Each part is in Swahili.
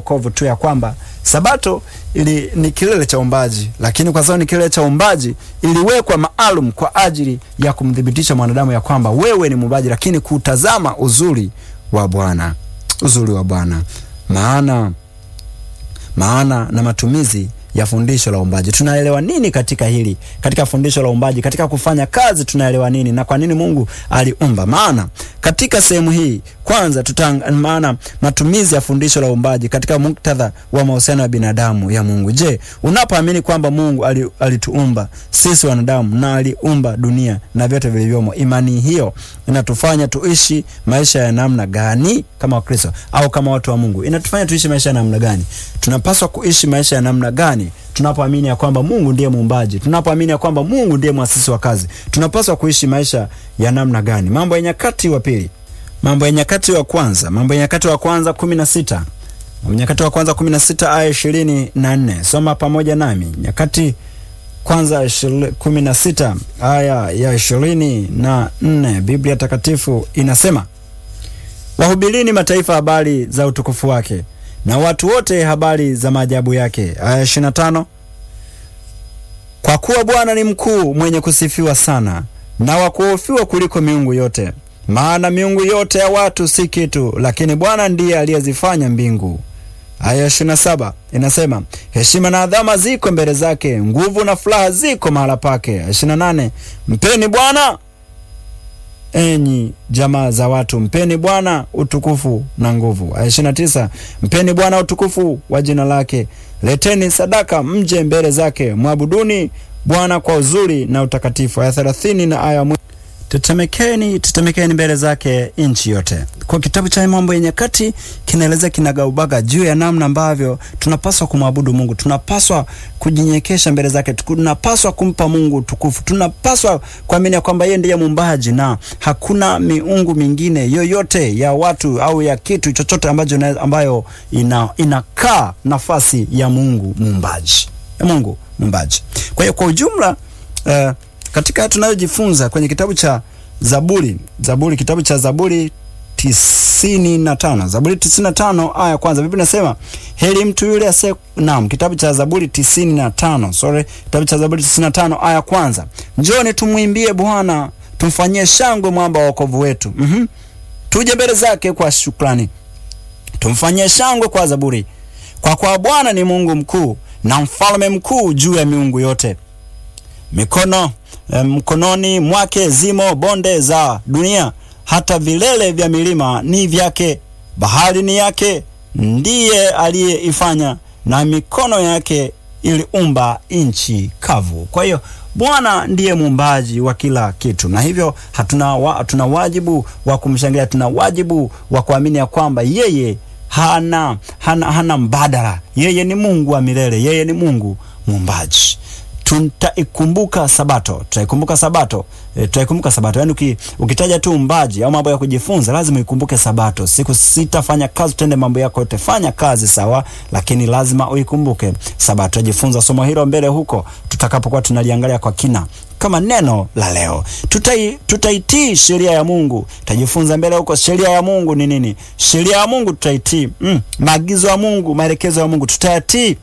wokovu tu ya kwamba sabato ili ni kilele cha uumbaji, lakini kwa sababu ni kilele cha uumbaji iliwekwa maalum kwa ajili ya kumthibitisha mwanadamu ya kwamba wewe ni muumbaji, lakini kutazama uzuri wa Bwana, uzuri wa Bwana, maana maana na matumizi ya fundisho la uumbaji. Tunaelewa nini katika hili, katika fundisho la uumbaji, katika kufanya kazi tunaelewa nini na kwa nini Mungu aliumba? Maana katika sehemu hii kwanza tutang, maana matumizi ya fundisho la uumbaji katika muktadha wa mahusiano ya binadamu ya Mungu. Je, unapoamini kwamba Mungu alituumba sisi wanadamu na aliumba dunia na vyote vilivyomo, imani hiyo inatufanya tuishi maisha ya namna gani kama Wakristo au kama watu wa Mungu? Inatufanya tuishi maisha ya namna gani? Tunapaswa kuishi maisha ya namna gani tunapoamini ya kwamba Mungu ndiye muumbaji, tunapoamini ya kwamba Mungu ndiye mwasisi wa kazi, tunapaswa kuishi maisha ya namna gani? Mambo ya Nyakati wa pili, Mambo ya Nyakati wa kwanza, Mambo ya Nyakati wa kwanza kumi na sita Mambo ya Nyakati wa kwanza kumi na sita aya ishirini na nne Soma pamoja nami Nyakati kwanza kumi na sita aya ya ishirini na nne Biblia Takatifu inasema, wahubirini mataifa habari za utukufu wake na watu wote habari za maajabu yake. Aya ishirini na tano kwa kuwa Bwana ni mkuu, mwenye kusifiwa sana, na wa kuhofiwa kuliko miungu yote. Maana miungu yote ya watu si kitu, lakini Bwana ndiye aliyezifanya mbingu. Aya ishirini na saba inasema heshima na adhama ziko mbele zake, nguvu na furaha ziko mahala pake. Aya ishirini na nane mpeni Bwana enyi jamaa za watu, mpeni Bwana utukufu na nguvu. Aya ishirini na tisa mpeni Bwana utukufu wa jina lake, leteni sadaka mje mbele zake, mwabuduni Bwana kwa uzuri na utakatifu. Aya thelathini na aya tetemekeni, tetemekeni mbele zake nchi yote. Kwa kitabu cha Mambo ya Nyakati kinaeleza kinagaubaga juu ya namna ambavyo tunapaswa kumwabudu Mungu, tunapaswa kujinyekesha mbele zake, tunapaswa kumpa Mungu tukufu, tunapaswa kuamini ya kwamba yeye ndiye muumbaji na hakuna miungu mingine yoyote ya watu au ya kitu chochote ambacho ambayo ina, inakaa nafasi ya Mungu muumbaji, ya Mungu muumbaji. Kwa hiyo kwa ujumla uh, katika tunayojifunza kwenye kitabu cha Zaburi, Zaburi, kitabu cha Zaburi tisini na tano Zaburi tisini na tano aya ya kwanza Biblia inasema heri mtu yule ase. Naam, kitabu cha Zaburi tisini na tano sorry, kitabu cha Zaburi tisini na tano aya ya kwanza njoni tumwimbie Bwana, tumfanyie shangwe mwamba wa wokovu wetu. mm -hmm. Tuje mbele zake kwa shukrani, tumfanyie shangwe kwa zaburi, kwa kuwa Bwana ni Mungu mkuu na mfalme mkuu juu ya miungu yote mikono mkononi mwake zimo bonde za dunia, hata vilele vya milima ni vyake. Bahari ni yake, ndiye aliyeifanya, na mikono yake iliumba nchi kavu. Kwa hiyo Bwana ndiye muumbaji wa kila kitu, na hivyo hatuna wa, tuna wajibu wa kumshangilia, tuna wajibu wa kuamini ya kwamba yeye hana, hana, hana mbadala. Yeye ni Mungu wa milele, yeye ni Mungu muumbaji. Tutaikumbuka Sabato, tutaikumbuka Sabato, e, tutaikumbuka Sabato. Yaani uki, ukitaja tu umbaji au mambo ya kujifunza lazima uikumbuke Sabato. Siku sita fanya kazi, utende mambo yako yote, fanya kazi sawa, lakini lazima uikumbuke Sabato. Tutajifunza somo hilo mbele huko tutakapokuwa tunaliangalia kwa kina kama neno la leo. Tutai, tutaitii sheria ya Mungu. Tutajifunza mbele huko sheria ya Mungu ni nini. Sheria ya Mungu tutaitii, mm, maagizo ya Mungu, maelekezo ya Mungu tutayatii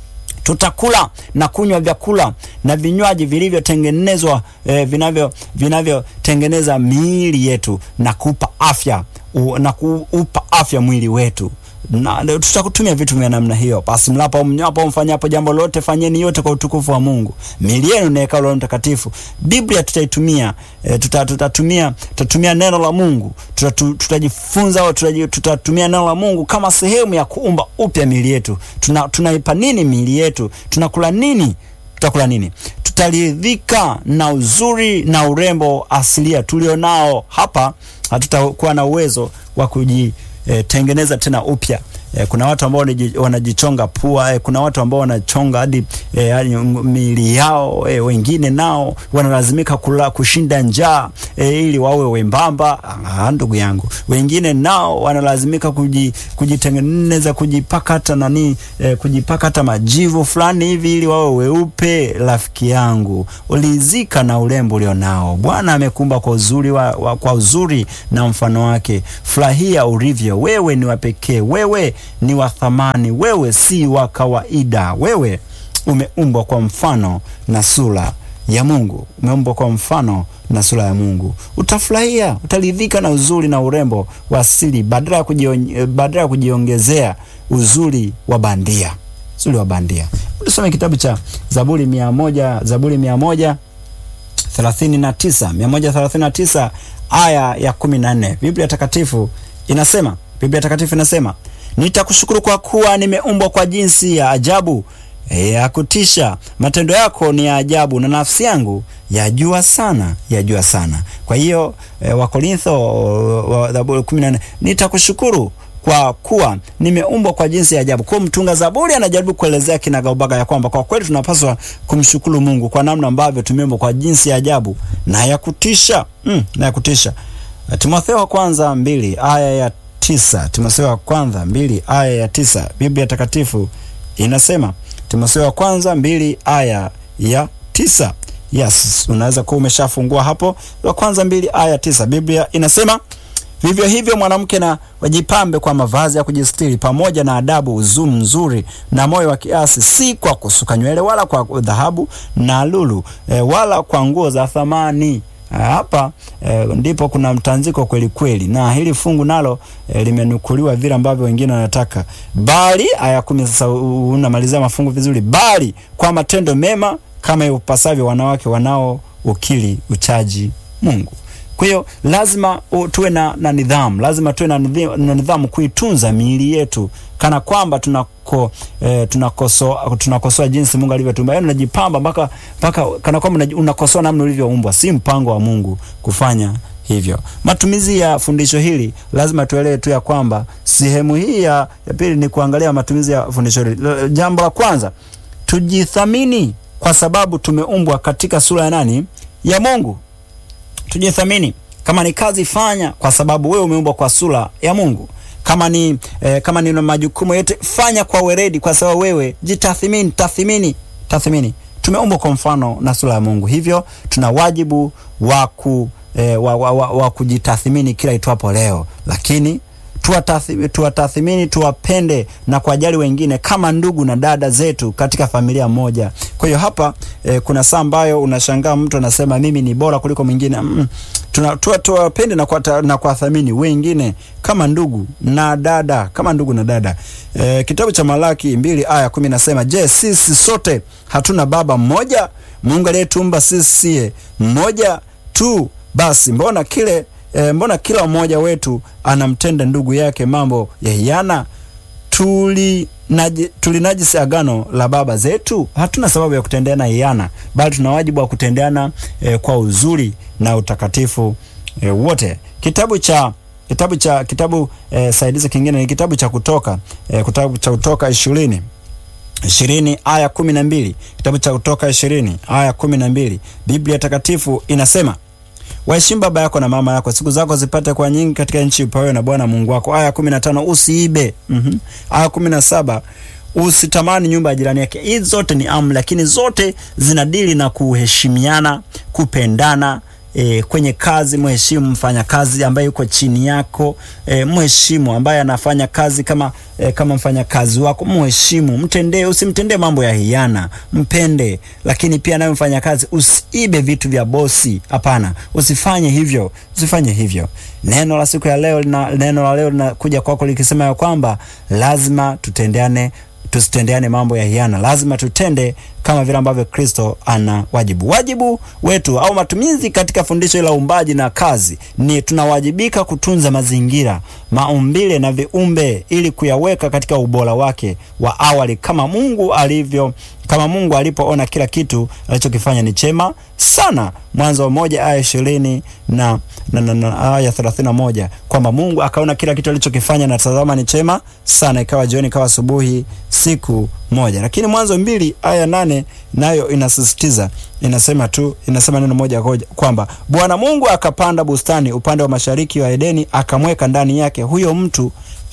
tutakula na kunywa vyakula na vinywaji vilivyotengenezwa eh, vinavyo vinavyotengeneza miili yetu na kupa afya u, na kuupa afya mwili wetu na tutakutumia vitu vya namna hiyo. Basi mlapo mnywapo mfanyapo jambo lote, fanyeni yote kwa utukufu wa Mungu. Miili yenu ni hekalu la Mtakatifu. Biblia tutaitumia e, tuta, tutatumia tutatumia neno la Mungu tutatu, tutajifunza au tutatumia neno la Mungu kama sehemu ya kuumba upya miili yetu. Tuna, tunaipa nini miili yetu? Tunakula nini? Tutakula nini? Tutaridhika na uzuri na urembo asilia tulionao hapa. Hatutakuwa na uwezo wa kuji E, tengeneza tena upya. E, kuna watu ambao wanajichonga pua e, kuna watu ambao wanachonga hadi e, miili yao e, wengine nao wanalazimika kula kushinda njaa e, ili wawe wembamba. Ah, ndugu yangu, wengine nao wanalazimika kuji, kujitengeneza kujipaka hata nani e, kujipaka hata majivu fulani hivi ili wawe weupe. Rafiki yangu, ulizika na urembo ulionao. Bwana amekumba kwa uzuri wa, wa, kwa uzuri na mfano wake. Furahia ulivyo wewe, ni wa pekee wewe ni wa thamani, wewe si wa kawaida. Wewe umeumbwa kwa mfano na sura ya Mungu, umeumbwa kwa mfano na sura ya Mungu. Utafurahia, utaridhika na uzuri na urembo wa asili badala ya kujion, badala ya kujiongezea uzuri wa bandia, uzuri wa bandia. Tusome kitabu cha Zaburi mia moja Zaburi mia moja thelathini na tisa mia moja thelathini na tisa aya ya kumi na nne Biblia Takatifu inasema Biblia Takatifu inasema nitakushukuru kwa kuwa nimeumbwa kwa jinsi ya ajabu ya kutisha. Matendo yako ni ya ajabu, na nafsi yangu yajua sana, yajua sana. Kwa hiyo e, Wakorintho wa Zaburi kumi na nne nitakushukuru kwa kuwa nimeumbwa kwa jinsi ya ajabu. Kwa mtunga Zaburi anajaribu kuelezea kinagaubaga ya kwamba kwa kweli tunapaswa kumshukuru Mungu kwa namna ambavyo tumeumbwa kwa jinsi ya ajabu na ya kutisha mm, na ya kutisha. Timotheo wa kwanza mbili aya ya tisa Timotheo wa kwanza mbili aya ya tisa Biblia Takatifu inasema Timotheo wa kwanza mbili aya ya tisa Yes, unaweza kuwa umeshafungua hapo. Wa kwanza mbili aya tisa Biblia inasema vivyo hivyo mwanamke na wajipambe kwa mavazi ya kujistiri pamoja na adabu, uzuri nzuri na moyo wa kiasi, si kwa kusuka nywele wala kwa dhahabu na lulu e, wala kwa nguo za thamani. Hapa e, ndipo kuna mtanziko kweli kweli, na hili fungu nalo e, limenukuliwa vile ambavyo wengine wanataka, bali aya kumi. Sasa unamalizia mafungu vizuri, bali kwa matendo mema kama upasavyo wanawake wanao ukili uchaji Mungu. Kwa hiyo lazima uh, tuwe na, na nidhamu, lazima tuwe na nidhamu, na nidhamu kuitunza miili yetu kana kwamba tunako eh, tunakosoa tunakosoa jinsi Mungu alivyotumba. Yaani unajipamba mpaka mpaka kana kwamba unakosoa namna ulivyoumbwa. Si mpango wa Mungu kufanya hivyo. Matumizi ya fundisho hili lazima tuelewe tu ya kwamba sehemu hii ya, ya pili ni kuangalia matumizi ya fundisho hili. Jambo la kwanza, tujithamini kwa sababu tumeumbwa katika sura ya nani? Ya Mungu. Tujithamini. Kama ni kazi fanya, kwa sababu wewe umeumbwa kwa sura ya Mungu. Kama ni eh, kama ni majukumu yote fanya kwa weredi, kwa sababu wewe jitathimini. Tathimini, tathimini. Tumeumbwa kwa mfano na sura ya Mungu, hivyo tuna wajibu wa ku eh, wa, wa, wa, wa kujitathimini kila itwapo leo, lakini tuwatathimini, tuwapende na kuwajali wengine kama ndugu na dada zetu katika familia moja. Kwa hiyo hapa e, kuna saa ambayo unashangaa mtu anasema mimi ni bora kuliko mwingine. Mm, tuwapende na kuwathamini wengine kama ndugu na dada, kama ndugu na dada. E, kitabu cha Malaki mbili aya kumi nasema, je, sisi sote hatuna baba mmoja? Mungu aliyetumba sisi mmoja tu, basi mbona kile E, mbona kila mmoja wetu anamtenda ndugu yake mambo ya hiana? Tulinajisi tuli agano la baba zetu? Hatuna sababu ya kutendeana hiana, bali tuna wajibu wa kutendeana e, kwa uzuri na utakatifu e, wote. Kitabu cha kitabu cha kitabu e, saidizi kingine ni kitabu cha Kutoka e, kitabu cha Kutoka ishirini ishirini aya kumi na mbili kitabu cha Kutoka ishirini aya kumi na mbili Biblia Takatifu inasema Waheshimu baba yako na mama yako, siku zako zipate kwa nyingi katika nchi upewayo na Bwana Mungu wako. Aya kumi na tano usiibe. mm -hmm. Aya kumi na saba usitamani nyumba ya jirani yake. Hizi zote ni amri, lakini zote zinadili na kuheshimiana, kupendana. E, kwenye kazi mheshimu mfanya kazi ambaye yuko chini yako. E, mheshimu ambaye anafanya kazi kama e, kama mfanya kazi wako, mheshimu, mtendee, usimtendee mambo ya hiana, mpende. Lakini pia nawe mfanya kazi usiibe vitu vya bosi, hapana, usifanye hivyo, usifanye hivyo. Neno la siku ya leo lina, neno la leo linakuja kwako likisema ya kwamba lazima tutendeane tusitendeane mambo ya hiana, lazima tutende kama vile ambavyo Kristo ana wajibu. Wajibu wetu au matumizi katika fundisho la uumbaji na kazi ni tunawajibika kutunza mazingira, maumbile na viumbe ili kuyaweka katika ubora wake wa awali kama Mungu alivyo kama Mungu alipoona kila kitu alichokifanya ni chema sana. Mwanzo moja aya ishirini na, na, na, na aya thelathini na moja kwamba Mungu akaona kila kitu alichokifanya na tazama ni chema sana, ikawa jioni, ikawa asubuhi, siku moja. Lakini Mwanzo mbili aya nane nayo inasisitiza, inasema tu, inasema neno moja kwamba Bwana Mungu akapanda bustani upande wa mashariki wa Edeni, akamweka ndani yake huyo mtu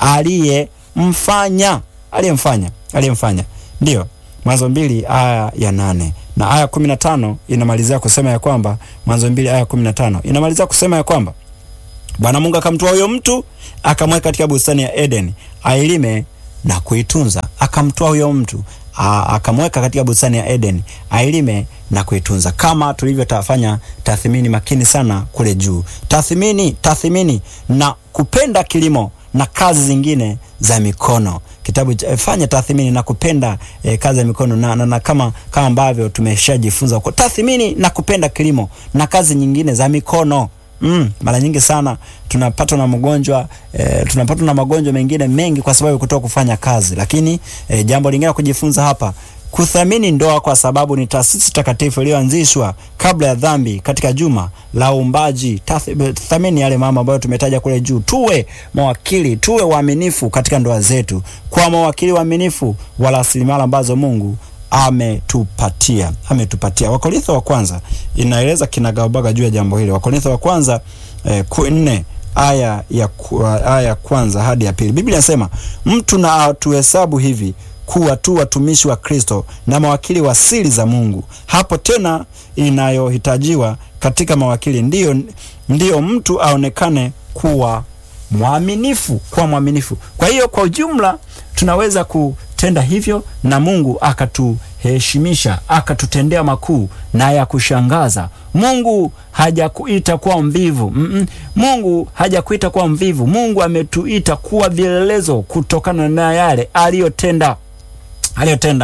aliyemfanya aliyemfanya aliyemfanya, ndiyo Mwanzo mbili aya ya nane na aya kumi na tano inamalizia kusema ya kwamba Mwanzo mbili aya kumi na tano inamalizia kusema ya kwamba Bwana Mungu akamtoa huyo mtu akamweka katika bustani ya Edeni ailime na kuitunza. Akamtoa huyo mtu akamweka katika bustani ya Eden ailime na kuitunza, kama tulivyotafanya tathmini makini sana kule juu. Tathmini, tathmini na kupenda kilimo na kazi zingine za mikono. Kitabu cha fanya tathmini na kupenda eh, kazi za mikono na, na, na kama kama ambavyo tumeshajifunza kwa tathmini na kupenda kilimo na kazi nyingine za mikono. Mm, mara nyingi sana tunapatwa na magonjwa eh, tunapatwa na magonjwa mengine mengi kwa sababu kutoka kufanya kazi. Lakini eh, jambo lingine kujifunza hapa kuthamini ndoa kwa sababu ni taasisi takatifu iliyoanzishwa kabla ya dhambi katika juma la uumbaji. Thamini yale mambo ambayo tumetaja kule juu. Tuwe mawakili, tuwe waaminifu katika ndoa zetu, kwa mawakili waaminifu wa rasilimali ambazo Mungu ametupatia ametupatia. Wakorintho wa kwanza inaeleza kinagaubaga juu ya jambo hili. Wakorintho wa kwanza eh, nne aya ya aya ya kwanza hadi ya pili. Biblia inasema mtu na atuhesabu hivi kuwa tu watumishi wa Kristo na mawakili wa siri za Mungu. Hapo tena inayohitajiwa katika mawakili ndiyo, ndiyo mtu aonekane kuwa mwaminifu, kuwa mwaminifu. Kwa hiyo kwa ujumla tunaweza kutenda hivyo na Mungu akatuheshimisha, akatutendea makuu na ya kushangaza. Mungu hajakuita kuwa mvivu. Mm -mm. Mungu hajakuita kuwa mvivu. Mungu ametuita kuwa vielelezo kutokana na yale aliyotenda aliyotenda,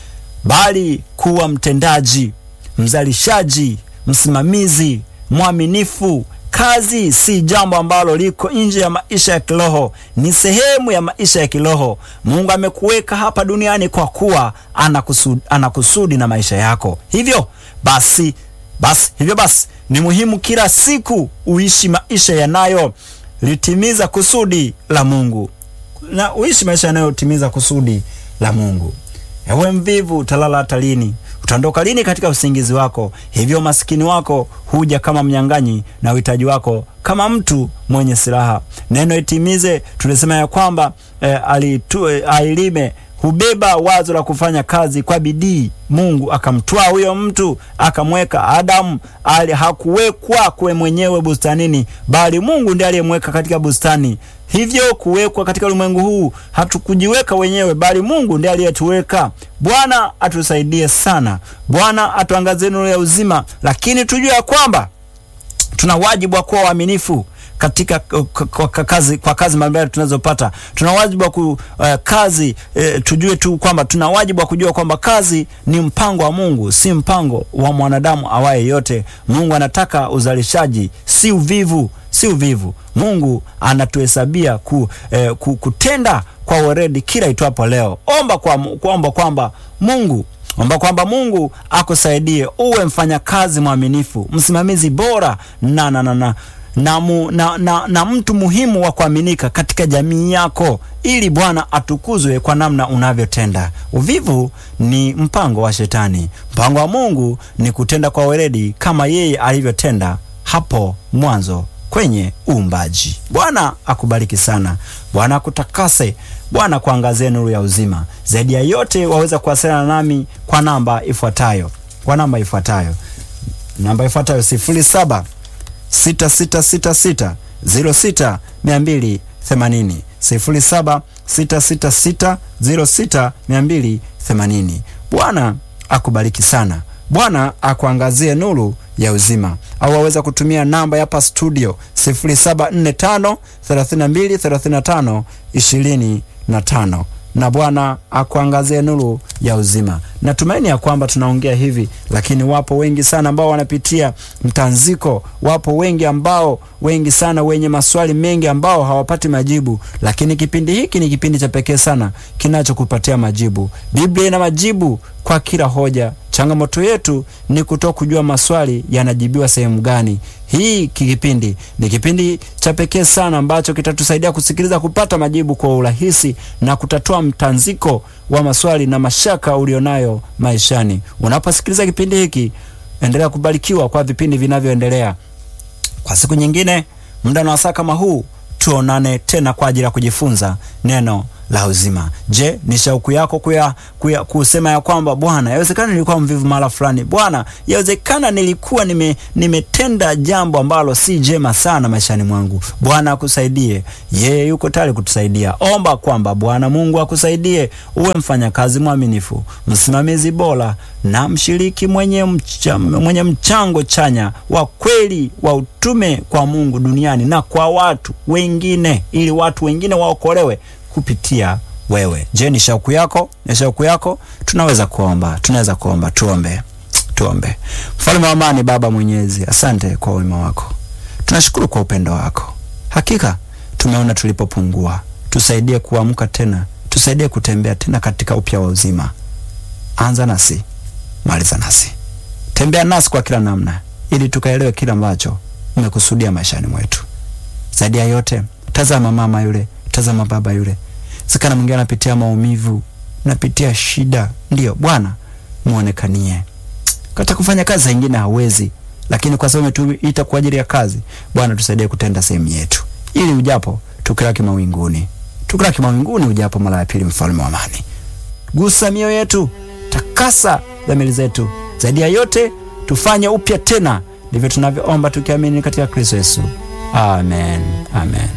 bali kuwa mtendaji, mzalishaji, msimamizi, mwaminifu. Kazi si jambo ambalo liko nje ya maisha ya kiroho, ni sehemu ya maisha ya kiroho. Mungu amekuweka hapa duniani kwa kuwa anakusudi, anakusudi na maisha yako. Hivyo basi, basi hivyo basi ni muhimu kila siku uishi maisha yanayo litimiza kusudi la Mungu na uishi maisha yanayotimiza kusudi la Mungu. Ewe mvivu, utalala hata lini? Utaondoka lini katika usingizi wako? Hivyo masikini wako huja kama mnyang'anyi na uhitaji wako kama mtu mwenye silaha. Neno itimize, tulisema ya kwamba eh, alitu, eh, ailime hubeba wazo la kufanya kazi kwa bidii. Mungu akamtwaa huyo mtu akamweka Adamu. Ali hakuwekwa kwe mwenyewe bustanini, bali Mungu ndiye aliyemweka katika bustani. Hivyo kuwekwa katika ulimwengu huu hatukujiweka wenyewe, bali Mungu ndiye aliyetuweka. Bwana atusaidie sana, Bwana atuangazie nuru ya uzima, lakini tujue ya kwamba tuna wajibu wa kuwa waaminifu katika kwa kazi kwa kazi mbalimbali tunazopata. Tuna wajibu wa ku, uh, kazi uh, tujue tu kwamba tuna wajibu wa kujua kwamba kazi ni mpango wa Mungu, si mpango wa mwanadamu awaye yote. Mungu anataka uzalishaji, si uvivu, si uvivu. Mungu anatuhesabia ku, eh, ku, kutenda kwa weredi kila itwapo leo. Omba kwa kuomba kwamba Mungu omba kwamba Mungu akusaidie uwe mfanyakazi mwaminifu, msimamizi bora na na na na na, mu, na, na, na mtu muhimu wa kuaminika katika jamii yako, ili Bwana atukuzwe kwa namna unavyotenda. Uvivu ni mpango wa Shetani. Mpango wa Mungu ni kutenda kwa weledi kama yeye alivyotenda hapo mwanzo kwenye uumbaji. Bwana akubariki sana, Bwana akutakase, Bwana kuangazie nuru ya uzima. Zaidi ya yote, waweza kuwasiliana nami kwa namba ifuatayo, kwa namba ifuatayo, namba ifuatayo sifuri saba sita sita sita sita ziro sita mia mbili themanini sifuri saba sita sita sita ziro sita mia mbili themanini. Bwana akubariki sana, Bwana akuangazie nuru ya uzima. Au waweza kutumia namba hapa studio sifuri saba nne tano thelathini na mbili thelathini na tano ishirini na tano na Bwana akuangazie nuru ya uzima. Natumaini ya kwamba tunaongea hivi, lakini wapo wengi sana ambao wanapitia mtanziko. Wapo wengi ambao wengi sana wenye maswali mengi ambao hawapati majibu, lakini kipindi hiki ni kipindi cha pekee sana kinachokupatia majibu. Biblia ina majibu kwa kila hoja. Changamoto yetu ni kutoka kujua maswali yanajibiwa sehemu gani. Hii kipindi ni kipindi cha pekee sana ambacho kitatusaidia kusikiliza, kupata majibu kwa urahisi na kutatua mtanziko wa maswali na mashaka ulionayo maishani. Unaposikiliza kipindi hiki, endelea kubarikiwa kwa vipindi vinavyoendelea. Kwa siku nyingine, muda na wasaa kama huu, tuonane tena kwa ajili ya kujifunza neno la uzima. Je, ni shauku yako kuya, kuya, kusema ya kwamba Bwana, yawezekana nilikuwa mvivu mara fulani. Bwana, yawezekana nilikuwa nime, nimetenda jambo ambalo si jema sana maishani mwangu. Bwana akusaidie, yeye yuko tayari kutusaidia. Omba kwamba Bwana Mungu akusaidie uwe mfanyakazi mwaminifu, msimamizi bora na mshiriki mwenye, mcha, mwenye mchango chanya wa kweli wa utume kwa Mungu duniani na kwa watu wengine, ili watu wengine waokolewe kupitia wewe. Je, ni shauku yako? Ni shauku yako? Tunaweza kuomba, tunaweza kuomba. Tuombe, tuombe. Mfalme wa amani, Baba Mwenyezi, asante kwa wema wako, tunashukuru kwa upendo wako. Hakika tumeona tulipopungua, tusaidie kuamka tena, tusaidie kutembea tena katika upya wa uzima. Anza nasi, maliza nasi, tembea nasi kwa kila namna, ili tukaelewe kila ambacho umekusudia maishani mwetu. Zaidi ya yote, tazama mama yule, tazama baba yule, sikana mwingine anapitia maumivu, napitia shida. Ndiyo Bwana, muonekanie kata kufanya kazi zingine hawezi, lakini kwa sababu umetuita kwa ajili ya kazi, Bwana tusaidie kutenda sehemu yetu, ili ujapo tukilaki mawinguni, tukilaki mawinguni ujapo mara ya pili. Mfalme wa amani, gusa mioyo yetu, takasa dhamiri zetu, zaidi ya yote tufanye upya tena. Ndivyo tunavyoomba tukiamini katika Kristo Yesu, amen, amen.